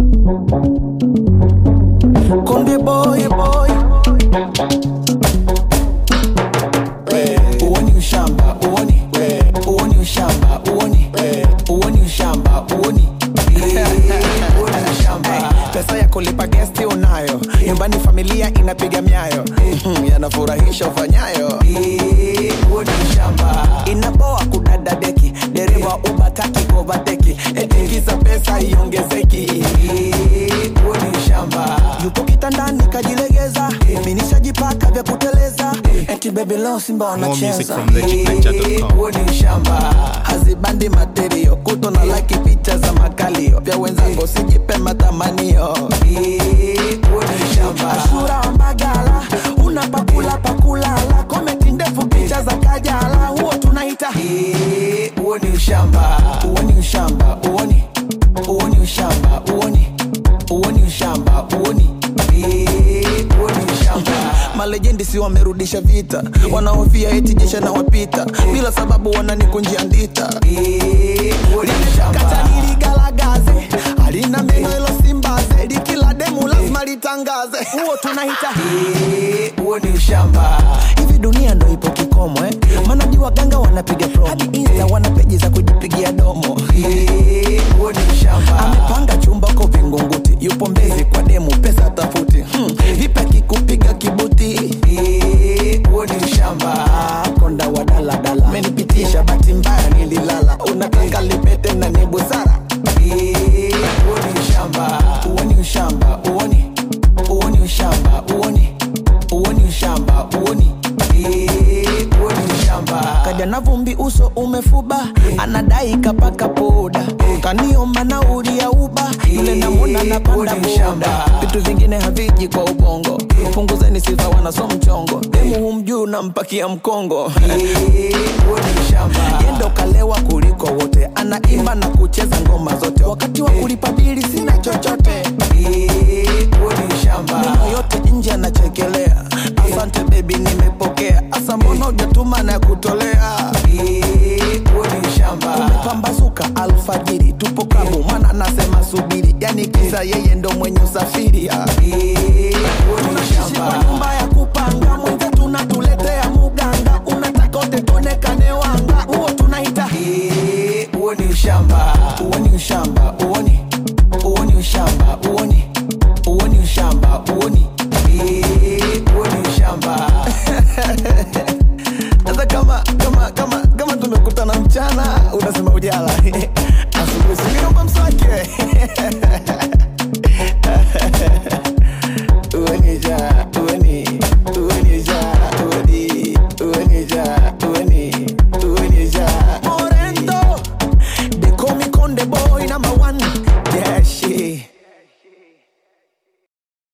Konde boy boy uoni ushamba uoni uoni ushamba uoni uoni ushamba uoni uoni ushamba pesa ya kulipa gesti unayo nyumbani familia inapiga myayo Mhm, yanafurahisha ufanyayo uoni ushamba inaboa kudada deki dereva ubataki kovateki etikisa pesa iongezeki uoni ushamba yupo kitandani kajilegeza minishajipaka vya kuteleza eti bebi leo simba More music wanacheza from legitninja.com. huo ni ushamba hazibandi materio kuto na laki picha za makalio vya wenzangu sijipe matamanio huo ni ushamba ashura wa mbagala una pakula pakulala komenti ndefu picha za kajala huo tunaita huo ni ushamba huo ni ushamba uoni huo ni ushamba uoni huo ni ushamba uoni huo ni ushamba malejendi si wamerudisha vita wanaofia eti jesha na wapita bila sababu wananikunjia ndita kata niligalagaze halina meno ilo simbaze likila demu lazima litangaze huo tunahita huo ni ushamba hivi dunia ndo ipo kikomo eh? manaji waganga wanapiga promo hadi insta wana peji za kujipigia domo huo ni ushamba amepanga chumba ko vingunguti yupo mbezi kwa demu pesa tafuti hmm. vipi akikupiga kibuti huo ni ushamba konda wa daladala menipitisha bahati mbaya nililala unataka lipete na ni busara huo ni ushamba huo ni ushamba uoni huo ni ushamba uoni huo ni ushamba uoni huo ni ushamba kaja na vumbi uso umefuba anadai kapaka poda kaniomba nauli ya uba yule namwona napanda boda vitu vingine haviji kwa ubongo punguzeni sifa wanaso mchongo demu humjuu nampakia mkongo yendo kalewa kuliko wote anaimba na kucheza ngoma zote wakati wa kulipa bili sina chochote meno yote nje anachekelea asante bebi nimepokea asa mbona ujatuma na kutolea umepambazuka alfajiri tupo klabu mwana anasema subiri yani kisa yeye ndo mwenye usafiri ah. tunaishi kwa nyumba ya kupanga mwenzetu natuletea muganga unataka utetonekane wanga huo tunaita huo ni ushamba huo ni ushamba uoni huo ni ushamba uoni huo ni ushamba uoni huo ni ushamba hata kama kama kama kama tumekutana mchana unasema ujala asubuhi singinomba mswaki uenija ueni uenija ueni uenija ueni uenija morento de komi konde boy na